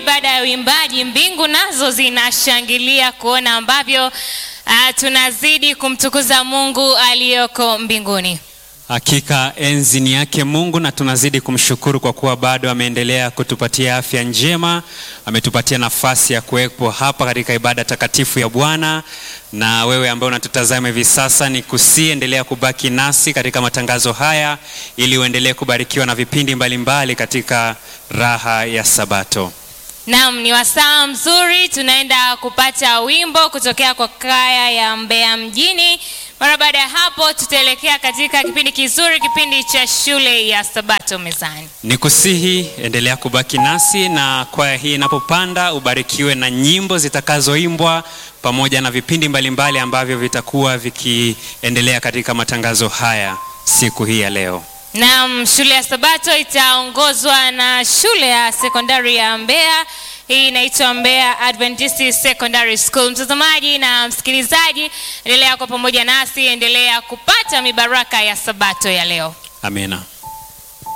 ibada ya uimbaji, mbingu nazo zinashangilia kuona ambavyo uh, tunazidi kumtukuza Mungu aliyoko mbinguni. Hakika enzi ni yake Mungu, na tunazidi kumshukuru kwa kuwa bado ameendelea kutupatia afya njema, ametupatia nafasi ya kuwepo hapa katika ibada takatifu ya Bwana. Na wewe ambaye unatutazama hivi sasa, ni kusiendelea kubaki nasi katika matangazo haya ili uendelee kubarikiwa na vipindi mbalimbali mbali katika raha ya Sabato. Naam, ni wasaa mzuri, tunaenda kupata wimbo kutokea kwa kaya ya Mbeya mjini. Mara baada ya hapo, tutaelekea katika kipindi kizuri, kipindi cha shule ya Sabato mezani. Ni kusihi endelea kubaki nasi, na kwaya hii inapopanda ubarikiwe na nyimbo zitakazoimbwa pamoja na vipindi mbalimbali mbali ambavyo vitakuwa vikiendelea katika matangazo haya siku hii ya leo. Naam, shule ya Sabato itaongozwa na shule ya sekondari ya Mbeya. Hii inaitwa Mbeya Adventist Secondary School. Mtazamaji na msikilizaji, endelea kwa pamoja nasi, endelea kupata mibaraka ya Sabato ya leo. Amina.